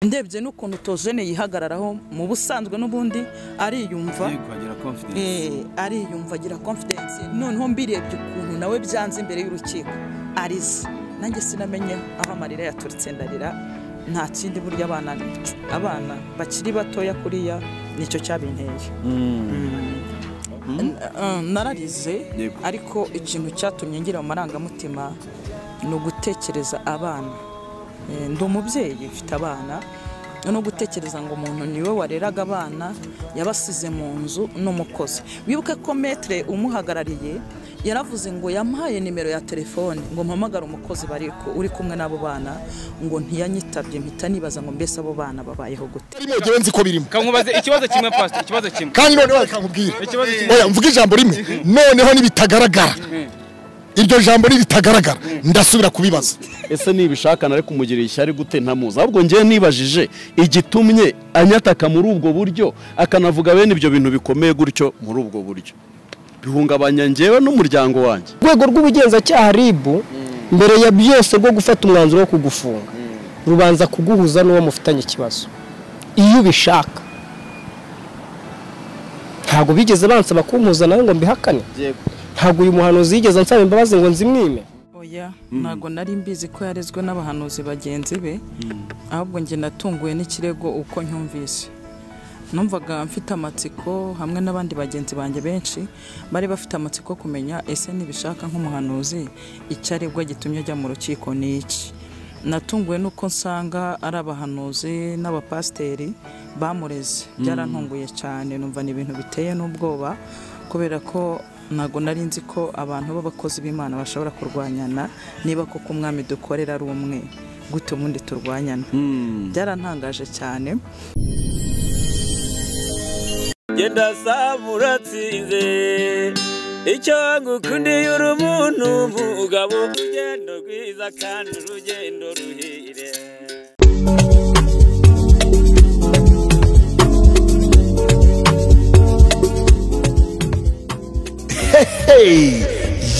ndebye n'ukuntu tojene yihagararaho mu busanzwe n'ubundi ariyumva Yego, agira confidence. Eh, ariyumva agira confidence noneho mbirebye ukuntu nawe byanze imbere y'urukiko arize nanjye sinamenye aho amarira yaturutse ndarira nta kindi burya abana abana bakiri batoya kuriya nicyo cyabinteye N- eh, nararize Yego. ariko ikintu cyatumye ngira mu marangamutima ni ugutekereza abana Eh, ndi umubyeyi mfite abana no gutekereza ngo umuntu niwe wareraga abana yabasize mu nzu n'umukozi wibuke ko metere umuhagarariye yaravuze ngo yamuhaye nimero ya telefone ngo mpamagare umukozi bari ku- uri kumwe n'abo bana ngo ntiyanyitabye mpita nibaza ngo mbese abo bana babayeho gute biriya ngewe nzi ko birimo kankubaze ikibazo kimwe pastor ikibazo kimwe kandi noneho reka nkubwire Ikibazo kimwe. oya mvuge ijambo rimwe noneho nibitagaragara iryo jambo niritagaragara ndasubira kubibaza ese nibishaka nare kumugirira ishyari gute ntamuzi ahubwo ngewe nibajije igitumye anyataka muri ubwo buryo akanavuga bene ibyo bintu bikomeye gutyo muri ubwo buryo bihungabanya ngewe n'umuryango wanjye urwego rw'ubugenzacyaha ribu mbere ya byose rwo gufata umwanzuro wo kugufunga rubanza kuguhuza n'uwo mufitanye ikibazo iyo ubishaka ntabwo bigeze bansaba kumpuza nawe ngo mbihakane ntabwo uyu muhanuzi yigeze ansaba imbabazi ngo nzimwime oya ntabwo nari mbizi ko yarezwe n'abahanuzi bagenzi be ahubwo njye natunguwe n'ikirego uko nyumvise numvaga mfite amatsiko hamwe n'abandi bagenzi banjye benshi bari bafite amatsiko kumenya ese nibishaka nk'umuhanuzi icyo aregwa gitumye ajya mu rukiko ni iki natunguwe n'uko nsanga ari abahanuzi n'abapasiteri bamureze byarantunguye cyane numva ni ibintu biteye n'ubwoba kubera ko ntabwo nari nzi ko abantu b'abakozi b'imana bashobora kurwanyana niba koko umwami dukorera ari umwe gute ubundi turwanyana byarantangaje cyane genda saba uratsinze icyo ngukundiye uri umuntu umugabo urugendo rwiza kandi urugendo ruhire hey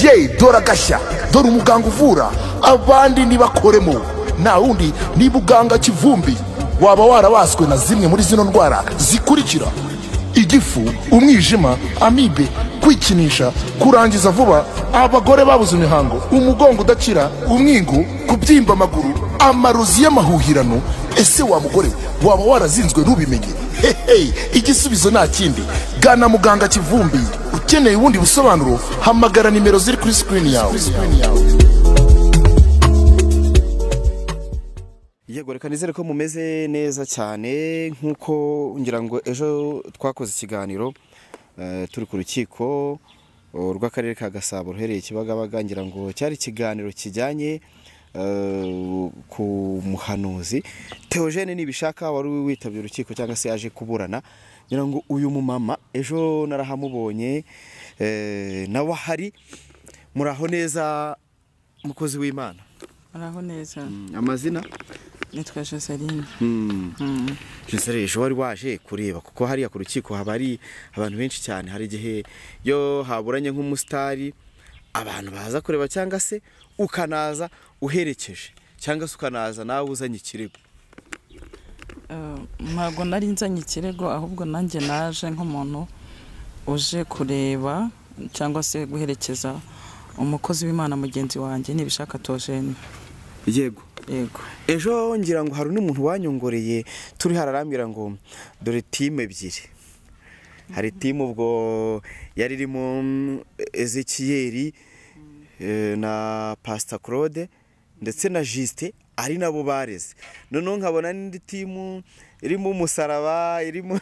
ye dore agashya dore umuganga uvura abandi ntibakoremo nta wundi ni buganga kivumbi waba warabaswe na zimwe muri zino ndwara zikurikira igifu umwijima amibe kwikinisha kurangiza vuba abagore babuze imihango umugongo udakira umwingo kubyimba amaguru amarozi y'amahuhirano ese wa mugore waba warazinzwe ntubimenye hehe igisubizo nta kindi gana muganga kivumbi ukeneye ubundi busobanuro hamagara nimero ziri kuri sikirini yawe yego reka nizere ko mumeze neza cyane nk'uko ngira ngo ejo twakoze ikiganiro eh, turi ku rukiko oh, rw'akarere ka gasabo ruhereye kibagabaga ngira ngo cyari ikiganiro kijyanye eh, ku muhanuzi teogene nibishaka wari witabye urukiko cyangwa se yaje kuburana ngira ngo uyu mumama ejo narahamubonye eh, nawe ahari muraho neza mukozi w'imana araho neza amazina nitwa joseline Nsere ejo wari waje kureba kuko hariya ku rukiko haba hari abantu benshi cyane hari igihe iyo haburanye nk'umusitari abantu baza kureba cyangwa se ukanaza uherekeje cyangwa se ukanaza nawe uzanye ikirego Eh, ntabwo nari nzanye ikirego ahubwo nanjye naje nk'umuntu uje kureba cyangwa se guherekeza umukozi w'imana mugenzi wanjye nibishaka tojene yego yego ejo ngira ngo hari n'umuntu wanyongoreye turi hararambwira ngo dore timu ebyiri hari timu ubwo yari irimo mm, ezekiyeri eh, na pasita claude ndetse na jisite ari nabo bareze noneho nkabona n'indi timu irimo umusaraba irimo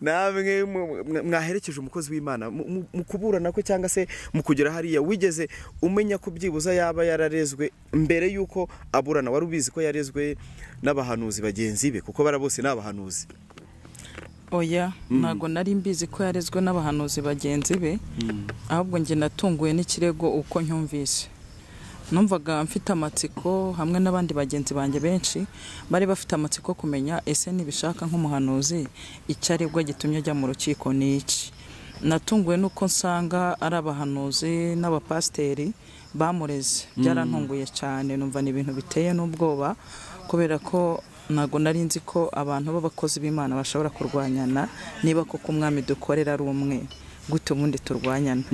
namwe mu- mwa- mwaherekeje umukozi w'imana mu- mu mu kuburana kwe cyangwa se mu kugera hariya wigeze umenya ko byibuza yaba yararezwe mbere y'uko aburana wari ubizi ko yarezwe n'abahanuzi bagenzi be kuko bara bose ni abahanuzi oya ntabwo nari mbizi ko yarezwe n'abahanuzi bagenzi be ahubwo njye natunguwe n'ikirego uko nyumvise numvaga mfite amatsiko hamwe n'abandi bagenzi banjye benshi bari bafite amatsiko kumenya ese nibishaka nk'umuhanuzi icyo aregwa gitumye ajya mu rukiko ni iki natunguwe n'uko nsanga ari abahanuzi n'abapasiteri bamureze byarantunguye cyane numva ni ibintu biteye n'ubwoba kubera ko ntabwo nari nzi ko abantu b'abakozi b'imana bashobora kurwanyana niba koko umwami dukorera ari umwe gute ubundi turwanyana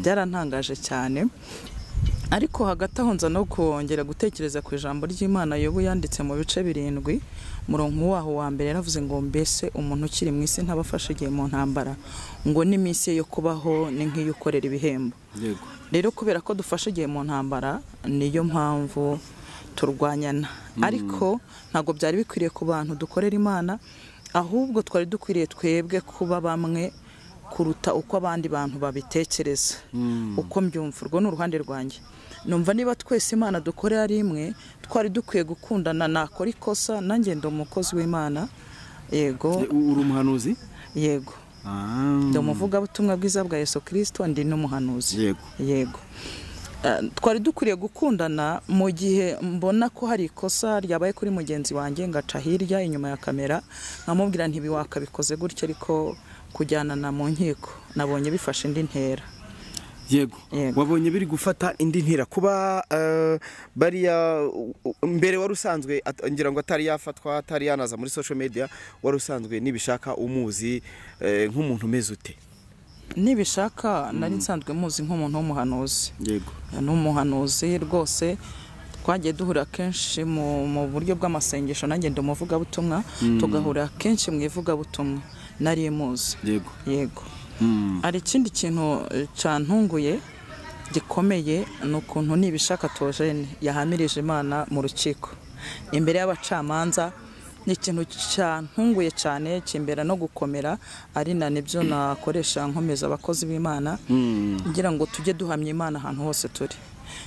byarantangaje cyane ariko hagati aho nza no kongera gutekereza ku ijambo ry'imana yobu yanditse mu bice birindwi murongo waho wa mbere yaravuze ngo mbese umuntu ukiri mu isi ntaba afashe igihe mu ntambara ngo n'iminsi ye yo kubaho ni nk'iyo ukorera ibihembo rero kubera ko dufashe igihe mu ntambara niyo mpamvu turwanyana ariko ntabwo byari bikwiriye ku bantu dukorera imana ahubwo twari dukwiriye twebwe kuba bamwe kuruta uko abandi bantu babitekereza uko mbyumva urwo ni uruhande rwanjye numva niba twese imana dukorera ari imwe twari dukwiye gukundana nakora ikosa nanjye ndi umukozi w'imana yego uri umuhanuzi yego ndi umuvugabutumwa bwiza bwa yesu kirisito ndi n'umuhanuzi Yego. yego Eh, twari dukwiriye gukundana mu gihe mbona ko hari ikosa ryabaye kuri mugenzi wanjye ngaca hirya inyuma ya kamera nkamubwira ntibiwaka bikoze gutya ariko kujyanana mu nkiko nabonye bifashe indi ntera yego Yego. wabonye biri gufata indi ntera kuba eh, bariya u- u- mbere wari usanzwe at- ngira ngo atari yafatwa atari yanaza muri social media wari usanzwe nibishaka umuzi eh, nk'umuntu umeze ute nibishaka nari nsanzwe muzi nk'umuntu w'umuhanuzi yego ni umuhanuzi rwose twagiye duhura kenshi mu mu buryo bw'amasengesho nanjye ndi umuvugabutumwa tugahura kenshi mu ivugabutumwa nari muzi yego yego hari ikindi kintu eh, cantunguye gikomeye ni ukuntu nibishaka tojene yahamirije imana mu rukiko imbere y'abacamanza ni ikintu cyantunguye cyane kimbera no gukomera ari na nibyo nakoresha nkomeza abakozi b'imana ngira ngo tujye duhamya imana ahantu hose turi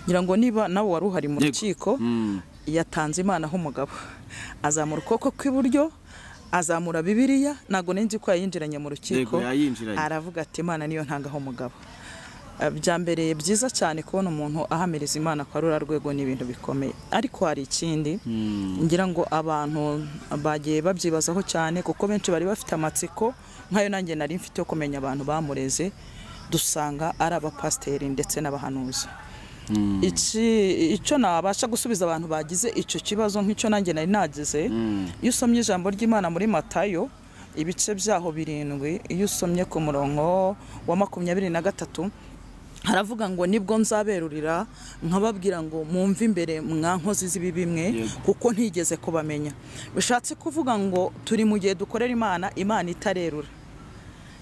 ngira ngo niba nawe wari uhari mu rukiko yatanze imana nk'umugabo azamura ukuboko kw'iburyo azamura bibiliya ntabwo nari nzi ko yayinjiranye mu rukiko Yego, yayinjiranye. aravuga ati imana niyo ntangaho umugabo Eh, byambereye byiza cyane kubona umuntu ahamiriza imana kwa rura rwego ni ibintu bikomeye ariko hari ikindi ngira ngo abantu bagiye babyibazaho cyane kuko benshi bari bafite amatsiko nkayo nanjye nari mfite yo kumenya abantu bamureze dusanga ari abapasiteri ndetse n'abahanuzi iki icyo nabasha gusubiza abantu bagize icyo kibazo nk'icyo nanjye nari nagize iyo usomye ijambo ry'imana muri matayo ibice byaho birindwi iyo usomye ku murongo wa makumyabiri na gatatu haravuga ngo nibwo nzaberurira nkababwira ngo mumve imbere mwa nkozi z'ibibi mwe kuko ntigeze kubamenya bishatse kuvuga ngo turi mu gihe dukorera imana imana itarerura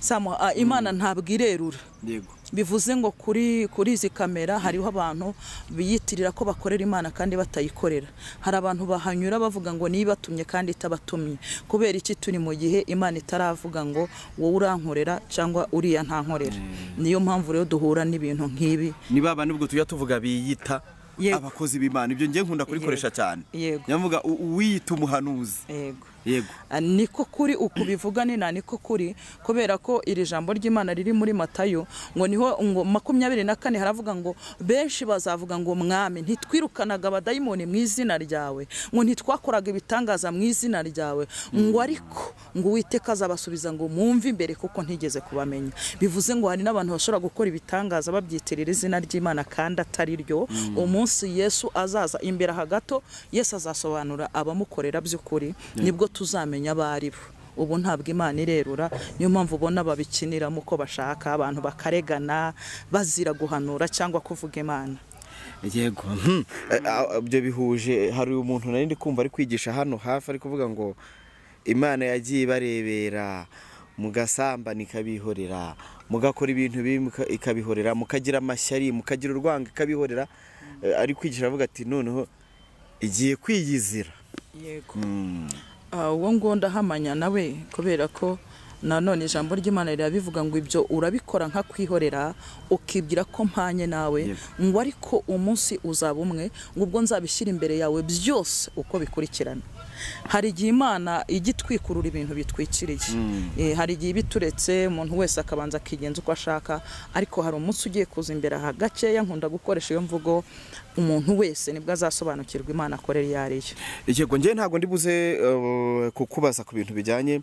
Samu, ah, imana ntabwo irerura yego bivuze ngo kuri kuri izi kamera hariho abantu biyitirira ko bakorera imana kandi batayikorera hari abantu bahanyura bavuga ngo niba ibatumye kandi itabatumye kubera iki turi mu gihe imana itaravuga ngo wowe urankorera cyangwa uriya ntankorera niyo mpamvu rero duhura n'ibintu nk'ibi ni ba bandi ubwo tujya tuvuga biyita Yego. abakozi b'imana ibyo ngiye nkunda kubikoresha cyane Yego. nyavuga u- uwiyita umuhanuzi yego yego Ah, niko kuri uku bivuga nina niko kuri kubera ko iri jambo ry'imana riri muri matayo ngo niho ngo makumyabiri na kane haravuga ngo benshi bazavuga ngo mwami ntitwirukanaga abadayimoni mu izina ryawe ngo ntitwakoraga ibitangaza mu izina ryawe ngo ariko ngo uwiteka azabasubiza ngo mwumve imbere kuko ntigeze kubamenya bivuze ngo hari n'abantu bashobora gukora ibitangaza babyitirira izina ry'imana kandi atari ryo umunsi yesu azaza imbere aha gato yesu azasobanura abamukorera by'ukuri nibwo tuzamenya abo ari bo ubu ntabwo imana irerura niyo mpamvu ubona babikiniramo uko bashaka abantu bakaregana bazira guhanura cyangwa kuvuga imana yego Hmm. Eh, ah, ibyo bihuje hari umuntu nari ndi kumva ari kwigisha hano hafi ari kuvuga ngo imana yagiye ibarebera mugasambana ikabihorera mugakora ibintu bibi muka- ikabihorera mukagira amashyari mukagira urwango ikabihorera Eh, ari kwigisha avuga ati noneho igiye kwiyizira yego Ah, uwo ngo ndahamanya nawe kubera ko nanone ijambo ry'imana rirabivuga ngo ibyo urabikora nka kwihorera ukibwira ko mpanye nawe ngo ariko umunsi uzaba umwe ngo ubwo nzabishyira imbere yawe byose uko bikurikirana hari igihe imana ijya itwikurura ibintu bitwikiriye Eh, hari igihe iba ituretse umuntu wese akabanza akigenza uko ashaka ariko hari umunsi ugiye kuza imbere aha gakeya nkunda gukoresha iyo mvugo umuntu wese nibwo azasobanukirwa imana akorera iyo ari yo yego njyewe ntabwo ndi buze eh, kukubaza ku bintu bijyanye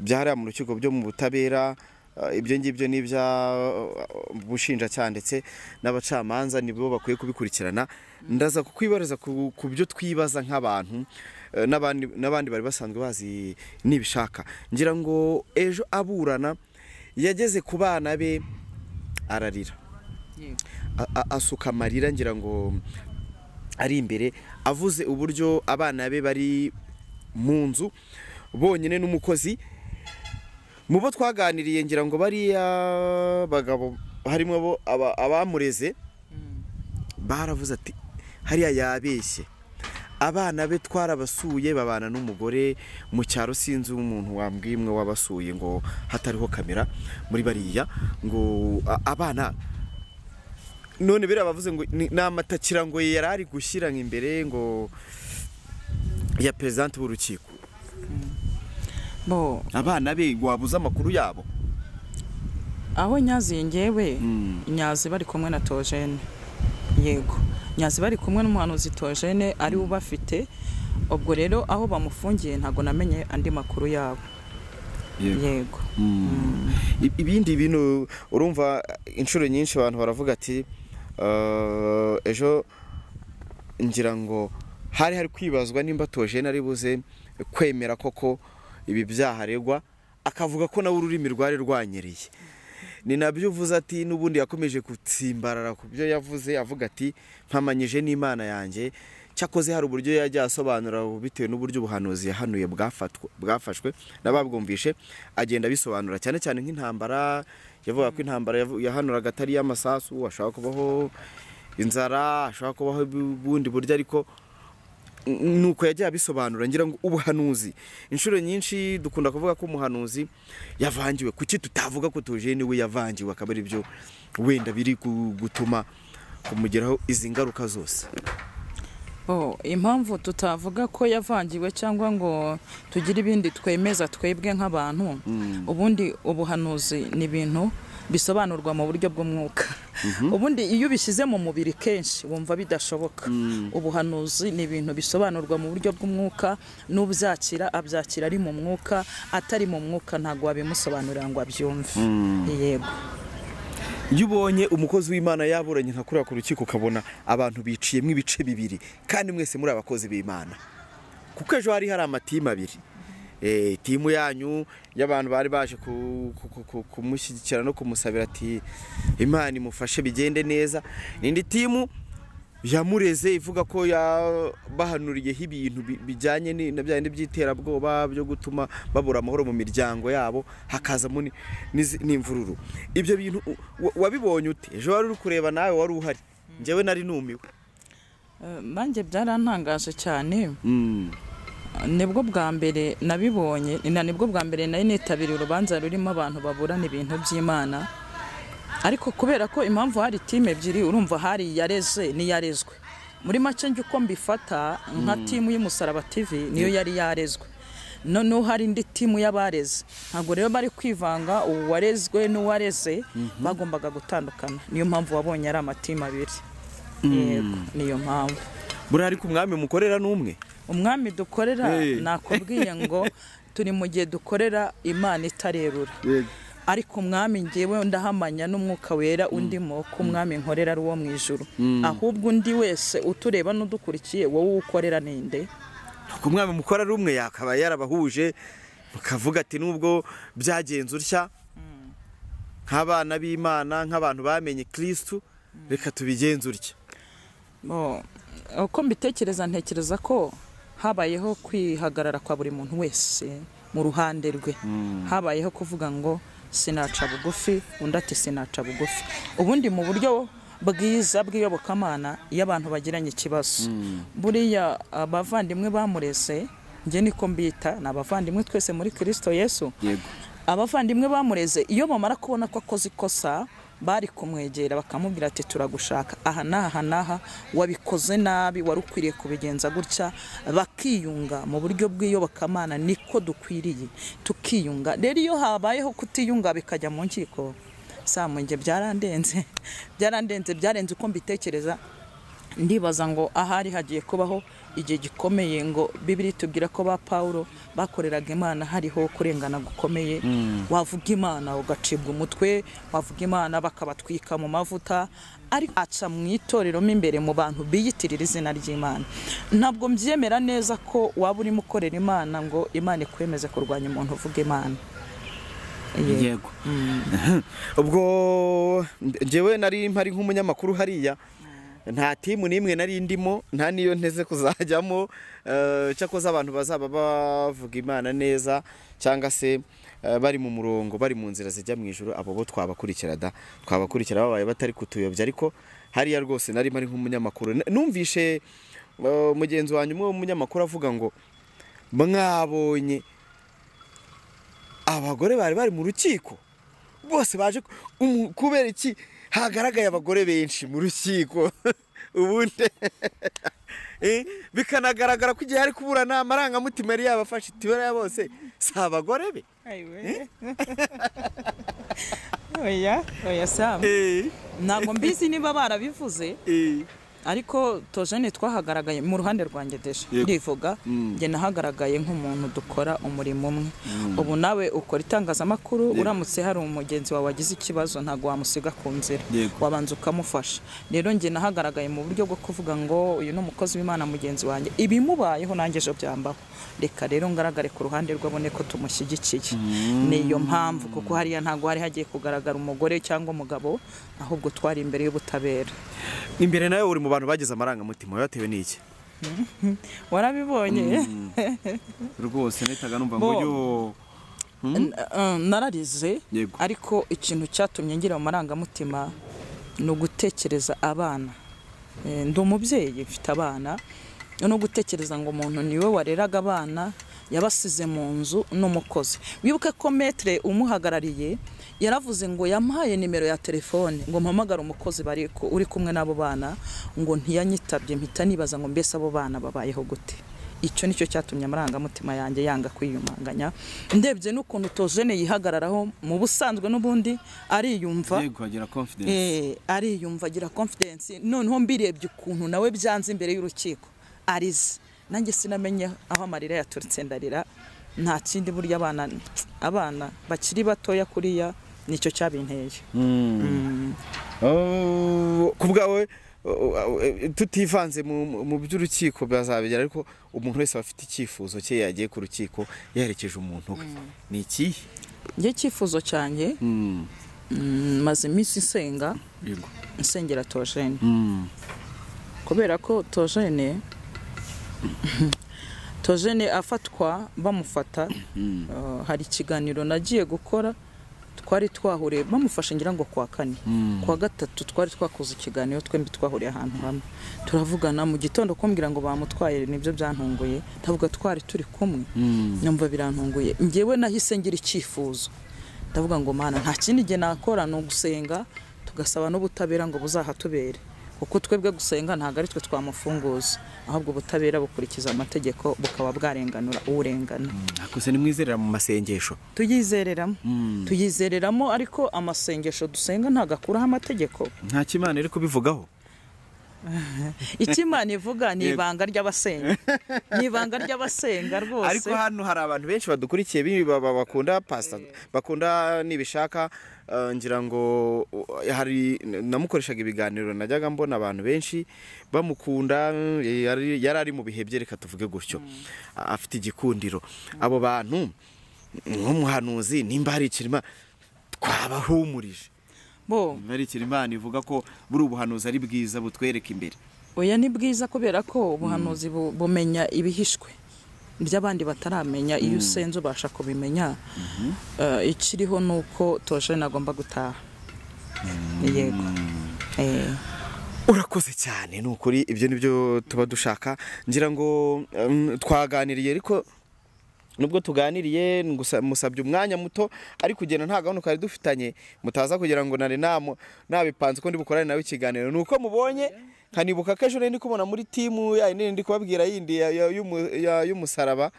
byahariya mu rukiko byo mu butabera eh, ibyo ngibyo ni ibya eh, bushinjacyaha ndetse n'abacamanza nibo bakwiye kubikurikirana ndaza kukwibariza ku ku byo twibaza nk'abantu eh, n'abandi n'abandi bari basanzwe bazi nibishaka ngira ngo ejo aburana yageze ku bana be ararira A- a- asuka amarira ngira ngo ari imbere avuze uburyo abana be bari mu nzu bonyine n'umukozi mu bo twaganiriye ngira ngo bariya bagabo harimo abo aba- abamureze baravuze ati hariya yabeshye abana be twarabasuye babana n'umugore mu cyaro sinzi umuntu wambwimwe wabasuye ngo hatariho kamera muri bariya ngo a- abana none biriya bavuze ngo ni ni amatakira ngo yari ari gushyira imbere ngo ya perezidante w'urukiko bo abana be wabuze amakuru yabo aho nyazi ngewe nyazi bari kumwe na tojene yego nyazi bari kumwe n'umuhanuzi tojene ari we ubafite ubwo rero aho bamufungiye ntabwo namenye andi makuru yabo yego I- ibindi bintu urumva inshuro nyinshi abantu baravuga ati "Eh, ejo ngira ngo hari hari kwibazwa nimba tojene ari buze kwemera koko ibi byaha aregwa akavuga ko nawe ururimi rwari rwanyereye ni nabyo uvuze ati n'ubundi yakomeje gutsimbarara ku byo yavuze avuga ati mpamanyije n'imana yanjye cyakoze hari uburyo yajya asobanura bitewe n'uburyo ubuhanuzi yahanuye bwafatwa- bwafashwe n'ababwumvishe agenda abisobanura cyane cyane nk'intambara yavuga ko intambara yavu- yahanuraga atari iy'amasasu hashobora kubaho inzara hashobora kubaho ubundi buryo ariko nuko yajya abisobanura ngira ngo ubuhanuzi inshuro nyinshi dukunda kuvuga ko umuhanuzi yavangiwe kuki tutavuga ko tuje niwe yavangiwe akaba ari byo wenda biri gu- gutuma kumugeraho izi ngaruka zose bo impamvu tutavuga ko yavangiwe cyangwa ngo tugire ibindi twemeza twebwe nk'abantu ubundi ubuhanuzi ni ibintu bisobanurwa mu buryo bw'umwuka ubundi iyo ubishyize mu mubiri kenshi wumva bidashoboka ubuhanuzi ni ibintu bisobanurwa mu buryo bw'umwuka n'ubyakira abyakira ari mu mwuka atari mu mwuka ntabwo wabimusobanurira ngo abyumve yego iyo ubonye umukozi w'imana yaburanye nka kuriya ku rukiko ukabona abantu biciyemo ibice bibiri kandi mwese muri abakozi b'imana kuko ejo hari hari amatimu abiri Eh, timu yanyu y'abantu bari baje ku- ku- ku- ku- kumushyigikira no kumusabira ati imana imufashe bigende neza n'indi timu yamureze ivuga ko yabahanuriyeho ibintu bi- bijyanye ni- na bya bindi by'iterabwoba byo gutuma babura amahoro mu miryango yabo hakazamo ni- n'izi- n'imvururu ibyo bintu u- wa- wabibonye ute ejo wari uri kureba nawe wari uhari njyewe nari numiwe Eh, nanjye byarantangaje cyane nibwo bwa mbere nabibonye na nibwo bwa mbere nari nitabiriye urubanza rurimo abantu baburana ibintu by'imana ariko kubera ko impamvu hari timu ebyiri urumva hari yareze n'iyarezwe muri make njye uko mbifata nka timu y'umusaraba tv niyo yari yarezwe noneho hari indi timu y'abareze ntabwo rero bari kwivanga uwarezwe n'uwareze bagombaga gutandukana niyo mpamvu wabonye ari amatimu abiri yego niyo mpamvu buriya ariko umwami mukorera n'umwe umwami dukorera nakubwiye ngo turi mu gihe dukorera imana itarebura ariko umwami ngewe ndahamanya n'umwuka wera undimo ko umwami nkorera ari uwo mu ijuru ahubwo undi wese utureba n'udukurikiye wowe ukorera ninde ku mwami mukora ari umwe yakaba yarabahuje mukavuga ati nubwo byagenze utya nk'abana b'imana nk'abantu bamenye kirisitu reka tubigenze utya Bo, uko mbitekereza ntekereza ko habayeho kwihagarara kwa buri muntu wese mu ruhande rwe habayeho kuvuga ngo sinaca bugufi undi ati sinaca bugufi ubundi mu buryo bwiza bw'iyobokamana iyo abantu bagiranye ikibazo buriya abavandimwe bamurese njye niko mbita ni abavandimwe twese muri kirisito yesu abavandimwe bamureze iyo bamara kubona ko akoze ikosa bari kumwegera bakamubwira ati turagushaka aha n'aha n'aha wabikoze nabi wari ukwiriye kubigenza gutya bakiyunga mu buryo bw'iyobokamana niko dukwiriye tukiyunga rero iyo habayeho kutiyunga bikajya mu nkiko samunge byarandenze byarandenze byarenze uko mbitekereza ndibaza ngo ahari hagiye kubaho igihe gikomeye ngo bibiri tubwira ko ba pawulo bakoreraga imana hariho kurengana gukomeye wavuga imana ugacibwa umutwe wavuga imana bakabatwika mu mavuta ariko aca mu itorero mo imbere mu bantu biyitirira izina ry'imana ntabwo mbyemera neza ko waba urimo ukorera imana ngo imana ikwemeze kurwanya umuntu uvuga imana Yego. yego ubwo njyewe nari mpari nk'umunyamakuru hariya nta timu n'imwe nari ndimo nta n'iyo nteze kuzajyamo eh, cyakoze abantu bazaba bavuga imana neza cyangwa se eh, bari mu murongo bari mu nzira zijya mu ijoro abo bo twabakurikira da twabakurikira babaye batari kutuyobya ariko hariya rwose nari mpari nk'umunyamakuru N- numvishe eh, mugenzi wanjye umwe w'umunyamakuru avuga ngo mwabonye abagore bari bari mu rukiko bose baje ku- umu- kubera iki hagaragaye abagore benshi mu rukiko ubundi Eh, bikanagaragara ko igihe ari kuburana amarangamutima yari yabafashe itibara ya bose si abagore be oya oya samu ntabwo mbizi niba barabivuze ariko tojene twahagaragaye mu ruhande rwanjye deje ndivuga njye nahagaragaye nk'umuntu dukora umurimo umwe ubu nawe ukora itangazamakuru uramutse hari umugenzi wawe wagize ikibazo ntabwo wamusiga ku nzira wabanza ukamufasha rero njye nahagaragaye mu buryo bwo kuvuga ngo uyu ni umukozi w'imana mugenzi wanjye ibimubayeho nanjye ejo byambaho reka rero ngaragare ku ruhande rw'abone ko tumushyigikiye ni iyo mpamvu kuko hariya ntabwo hari hagiye kugaragara umugore cyangwa umugabo ahubwo twari imbere y'ubutabera imbere nawe uri mu bantu bagize amarangamutima batewe n'iki warabibonye rwose nahitaga numva Bo. ngo yo N- uh, nararize Yego. ariko ikintu cyatumye ngira mu marangamutima ni ugutekereza abana Eh, ndi umubyeyi mfite abana no gutekereza ngo umuntu niwe wareraga abana yabasize mu nzu n'umukozi wibuke ko metere umuhagarariye yaravuze ngo yamuhaye nimero ya telefone ngo mpamagare umukozi bari ku- uri kumwe n'abo bana ngo ntiyanyitabye mpita nibaza ngo mbese abo bana babayeho gute icyo nicyo cyatumye amarangamutima yanjye yanga kwiyumanganya ndebye n'ukuntu tojene yihagararaho mu busanzwe n'ubundi ariyumva yego agira confidence Eh, ariyumva agira confidence noneho mbirebye ukuntu nawe byanze imbere y'urukiko arize nanjye sinamenye aho amarira yaturutse ndarira nta kindi burya abana abana bakiri batoya kuriya nicyo cyabinteye Oh, ku bwawe oh, oh, eh, tutivanze mu mu by'urukiko bazabigera ariko umuntu wese aba afite icyifuzo cye yagiye ku rukiko yerekeje umuntu we ni ikihe njye icyifuzo cyanjye mm, maze iminsi nsenga nsengera tojene kubera ko tojene tojene afatwa bamufata uh, hari ikiganiro nagiye gukora twari twahuriye bamufashe ngira ngo kwa kane kwa gatatu twari twakoze ikiganiro twembi twahuriye ahantu hamwe turavugana mu gitondo kumbwira ngo bamutwaye nibyo byantunguye ndavuga twari turi kumwe nyumva birantunguye njyewe nahise ngira icyifuzo ndavuga ngo mana nta kindi gihe nakora ni ugusenga tugasaba n'ubutabera ngo buzahatubere kuko twebwe gusenga ntabwo ari twe twamufunguza ahubwo ubutabera bukurikiza amategeko bukaba bwarenganura urengana nakose nimwizerera mu masengesho tuyizereramo tuyizereramo ariko amasengesho dusenga ntabwo akuraho amategeko nta kimana iri kubivugaho icyo imana ivuga ni ibanga ry'abasenga ni ibanga ry'abasenga rwose ariko hano hari abantu benshi badukurikiye bi- ba- ba- bakunda pasta bakunda nibishaka eh, ngira ngo uh, hari namukoreshaga ibiganiro najyaga mbona abantu benshi bamukunda eh, yari yari ari mu bihe bye reka tuvuge gutyo A- afite igikundiro abo bantu nk'umuhanuzi nimba hari ikirima twabahumurije bo barikira imana ivuga ko buri ubuhanuzi ari bwiza butwereka imbere oya ni bwiza kubera ko ubuhanuzi bu- bumenya ibihishwe by'abandi bataramenya iyo usenze ubasha kubimenya Eh, ikiriho ni uko tojene agomba gutaha yego Eh. urakoze cyane ni ukuri ibyo ni byo tuba dushaka ngira ngo um, twaganiriye ariko nubwo tuganiriye ngusa- musabye umwanya muto ariko ugenda nta gahunda twari dufitanye mutaza kugira ngo nari namu- nabipanze ko ndi bukorane nawe ikiganiro ni uko mubonye nkanibuka ko ejo nari ndi kubona muri timu ya yindi ndi kubabwira yindi ya- ya- y'umu- ya- y'umusaraba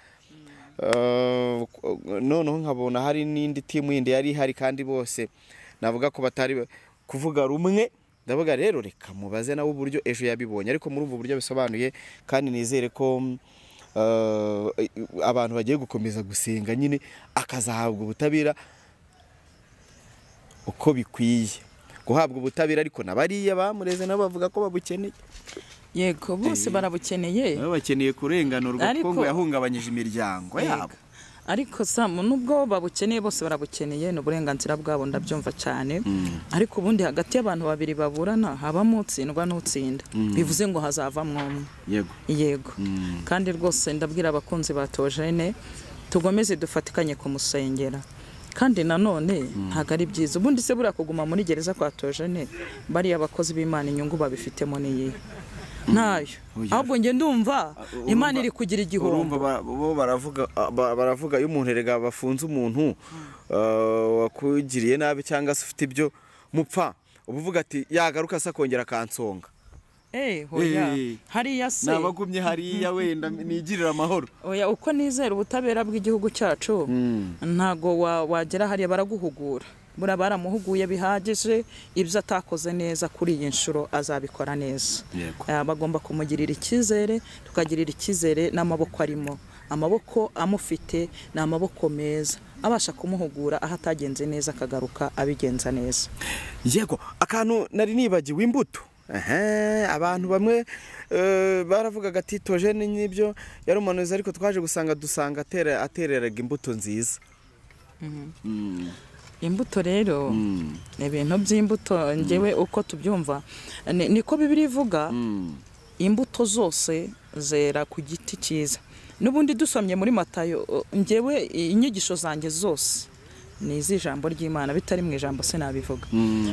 Uh, noneho nkabona hari n'indi timu yindi yari ihari kandi bose navuga ko batari kuvuga rumwe ndavuga rero reka mubaze nawe uburyo ejo yabibonye ariko muri ubwo buryo bisobanuye kandi nizere ko mm, eh, abantu bagiye gukomeza gusenga nyine akazahabwa ubutabera uko bikwiye guhabwa ubutabera ariko na bariya bamureze nabo bavuga ko babukeneye yego bose barabukeneye baba bakeneye kurenganurwa kuko Ariko- ngo yahungabanyije imiryango yabo ariko samu nubwo babukeneye bose barabukeneye ni uburenganzira bwabo ndabyumva cyane ariko ubundi hagati y'abantu babiri baburana habamo utsindwa n'utsinda bivuze ngo hazavamo umwe yego yego kandi rwose ndabwira abakunzi ba tojene tugomeze dufatikanye kumusengera kandi nanone ntabwo ari byiza ubundi se buriya kuguma muri gereza kwa tojene bariya abakozi b'imana inyungu babifitemo niyihe ntayo Oya. ahubwo njye ndumva imana iri kugira igihombo urumva ba- bo baravuga ba- baravuga iyo umuntu erega bafunze umuntu eh, wakugiriye nabi cyangwa se ufite ibyo mupfa uba uvuga ati yagaruka se akongera akansonga Eh, hoya Eh. hariya se n'abagumye hariya wenda nigirira amahoro oya uko nizera ubutabera bw'igihugu cyacu ntago wa- wagera hariya baraguhugura buriya baramuhuguye bihagije ibyo atakoze neza kuri iyi nshuro azabikora neza Yego. Eh, bagomba kumugirira icyizere tukagirira icyizere n'amaboko arimo amaboko amufite ni amaboko meza abasha kumuhugura aho atagenze neza akagaruka abigenza neza yego akantu nari nibagiwe imbuto Ehe, abantu bamwe eh, baravugaga ati tojene n'ibyo yari umuhanuzi ariko twaje gusanga dusanga atera- atereraga imbuto nziza imbuto rero ibintu by'imbuto ngewe uko tubyumva ni- niko bibiri ivuga imbuto zose zera ku giti cyiza n'ubundi dusomye muri matayo uh, ngewe inyigisho zanjye zose ni iz'ijambo ry'imana bitari mu ijambo sinabivuga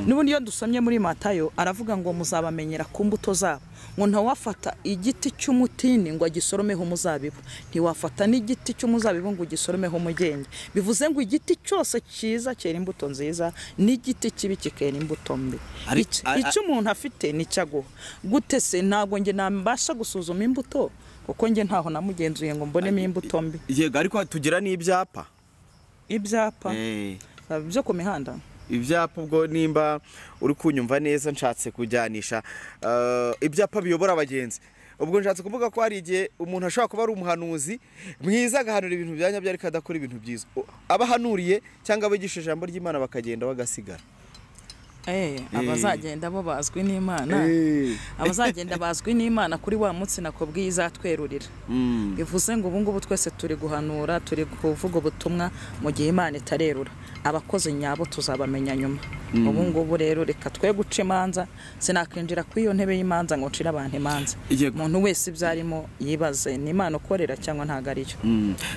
n'ubundi iyo dusomye muri matayo aravuga ngo muzabamenyera ku mbuto zabo ngo ntawafata igiti cy'umutini ngo agisoromeho umuzabibu ntiwafata n'igiti cy'umuzabibu ngo ugisoromeho umugenge bivuze ngo igiti cyose cyiza cyera imbuto nziza n'igiti kibi kikera imbuto mbi Ari- Icyo- a- a- icyo umuntu afite nicyo aguha gute se ntabwo njye nabasha gusuzuma imbuto kuko njye ntaho namugenzuye ngo mbonemo imbuto mbi yego ariko tugira n'ibyapa ibyapa Eh, uh, byo ku mihanda ibyapa ubwo nimba uri kunyumva neza nshatse kujyanisha eh, ibyapa biyobora abagenzi ubwo nshatse kuvuga ko hari igihe umuntu ashobora kuba ari umuhanuzi mwiza agahanura ibintu bya nyabyo ariko adakora ibintu byiza O- abahanuriye cyangwa abigisha ijambo ry'imana bakagenda bagasigara Eh, abazagenda bo bazwi n'imana abazagenda bazwi n'imana kuri wa munsi nakubwiye izatwerurira bivuze ngo ubu ngubu twese turi guhanura turi kuvuga ubutumwa mu gihe imana itarerura abakozi nyabo tuzabamenya nyuma ubu ngubu rero reka twe guca imanza sinakwinjira kuri iyo ntebe y'imanza ngo ncire abantu imanza Yego. umuntu wese ibyo arimo yibaze ni imana ukorera cyangwa ntabwo ariyo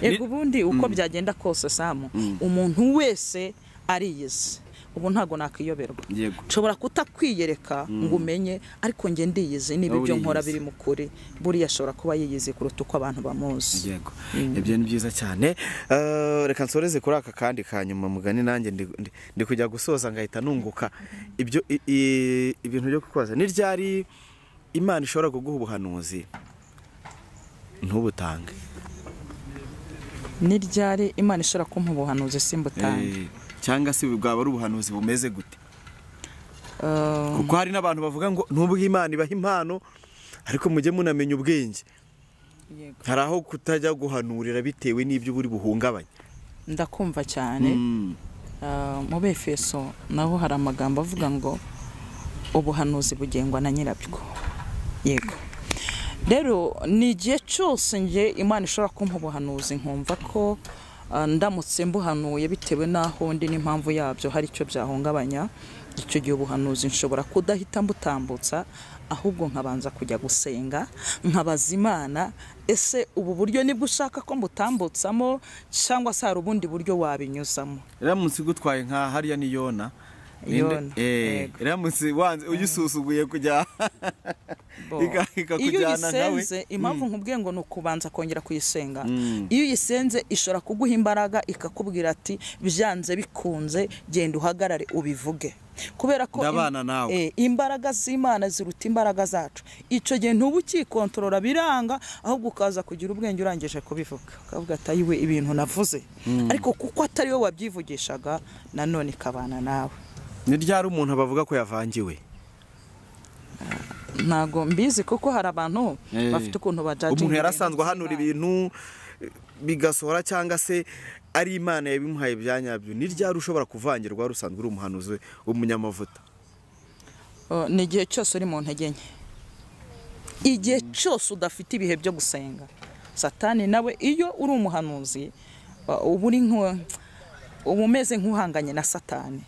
yego ubundi uko byagenda kose samu umuntu wese ariyizi ubu ntabwo nakwiyoberwa Yego. nshobora kutakwiyereka ngo umenye ariko njye ndiyizi niba Wowe ibyo nkora uriyizi. biri mu kuri buriya ashobora kuba yiyizi kuruta uko abantu bamuzi yego ibyo ni byiza cyane Eh, reka nsoreze kuri aka kandi ka nyuma mugani nanjye ndi- ndi- ndi kujya gusoza ngahita nunguka ibyo i- i- ibintu byo kukubaza ni ryari imana ishobora kuguha ubuhanuzi ntubutange ni ryari imana ishobora kumpa ubuhanuzi simbutange eh, cyangwa se bwaba ari ubuhanuzi bumeze gute Eh, kuko hari n'abantu bavuga ngo nubwo imana ibaha impano ariko mujye munamenya ubwenge Yego. hari aho kutajya guhanurira bitewe n'ibyo buri buhungabanye ndakumva cyane Eh, mu befeso naho hari amagambo avuga ngo ubuhanuzi bugengwa na nyirabwo yego rero ni igihe cyose njye imana ishobora kumpa ubuhanuzi nkumva ko ah, ndamutse mbuhanuye bitewe n'aho ndi n'impamvu yabyo hari icyo byahungabanya icyo gihe ubuhanuzi nshobora kudahita mbutambutsa ahubwo nkabanza kujya gusenga nkabaza imana ese ubu buryo nibwo ushaka ko mbutambutsamo cyangwa se hari ubundi buryo wabinyuzamo ramutse igutwaye nka hariya ni yona Yona, Ninde- eh, yego. ramutse wanze uyisusuguye kujya Bo. Ika- iyo ikakujyana nawe uyisenze impamvu nkubwiye ngo ni ukubanza kongera kuyisenga iyo uyisenze ishobora kuguha imbaraga ikakubwira ati byanze bikunze genda uhagarare ubivuge kubera ko im- Ndabana nawe. eh, imbaraga z'imana ziruta imbaraga zacu icyo gihe ntuba ukikontorora biranga ahubwo ukaza kugira ubwenge urangije kubivuga ukavuga ati ayiwe ibintu navuze ariko kuko atari we wabyivugishaga nanone ikabana nawe ni ryari umuntu bavuga ko yavangiwe ntago mbizi kuko hari abantu Eh. bafite ukuntu bajajinga umuntu yari ibintu asanzwe ahanura by'Imana. ibintu bigasohora cyangwa se ari imana yabimuhaye bya nyabyo ni ryari ushobora kuvangirwa wari usanzwe uri umuhanuzi w'umunyamavuta Oh, ni igihe cyose uri mu ntege nke igihe cyose udafite ibihe byo gusenga satani nawe iyo uri umuhanuzi uh, uba uri nku- uba umeze nk'uhanganye na satani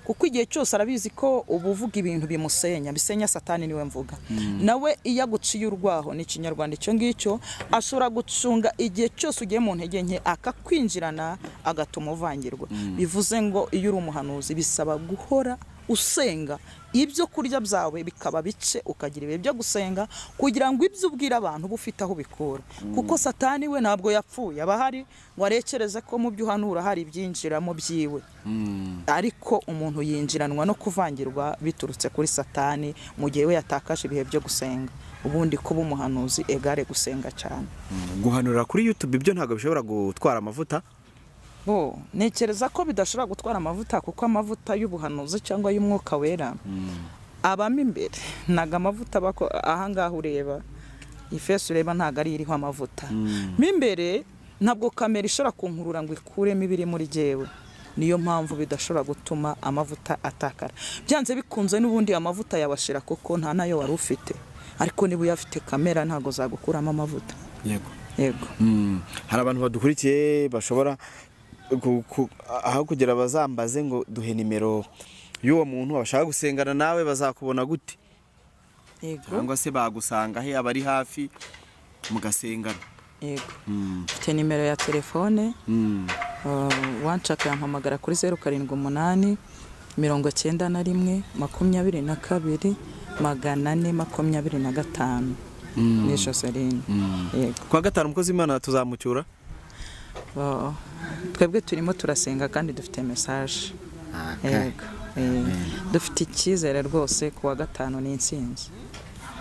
kuko igihe cyose arabizi ko uba uvuga ibintu bimusenya bisenya satani niwe mvuga nawe iyo aguciye urwaho ni ikinyarwanda icyo ngicyo ashobora gucunga igihe cyose ugiye mu ntege nke akakwinjirana agatuma uvangirwa bivuze ngo iyo uri umuhanuzi bisaba guhora usenga ibyo kurya byawe bikaba bice ukagira ibihe byo gusenga kugira ngo ibyo ubwira abantu ube ufite aho ubikura kuko satani we ntabwo yapfuye aba ahari ngo arekereze ko mu byo uhanura hari ibyinjiramo byiwe ariko umuntu yinjiranwa no kuvangirwa biturutse kuri satani mu gihe we yatakaje ibihe byo gusenga ubundi kuba umuhanuzi egare gusenga cyane guhanurira kuri yutube ibyo ntabwo bishobora gutwara amavuta bo ntekereza ko bidashobora gutwara amavuta kuko amavuta y'ubuhanuzi cyangwa y'umwuka wera abamo imbere ntago amavuta aba ako- ahangaha ureba ifeso ureba ntago ari iriho amavuta mo imbere ntabwo kamera ishobora kunkurura ngo ikuremo ibiri muri jyewe niyo mpamvu bidashobora gutuma amavuta atakara byanze bikunze n'ubundi amavuta yabashira kuko nta nayo wari ufite ariko niba uyafite kamera ntago zagukuramo amavuta yego yego hari abantu badukurikiye bashobora ku- ku- aho kugira bazambaze ngo duhe nimero y'uwo muntu bashaka gusengana nawe bazakubona gute yego cyangwa se bagusanga he abari hafi mugasengana yego mfite nimero ya telefone Uh, wanshaka yampamagara kuri zeru karindwi umunani mirongo cyenda na rimwe makumyabiri na kabiri magana ane makumyabiri na gatanu ni joseline yego ku wa gatanu umukozi w'imana tuzamucyura Uh, twebwe turimo turasenga kandi dufite mesaje yego Eh, dufite icyizere rwose ku wa gatanu ni intsinzi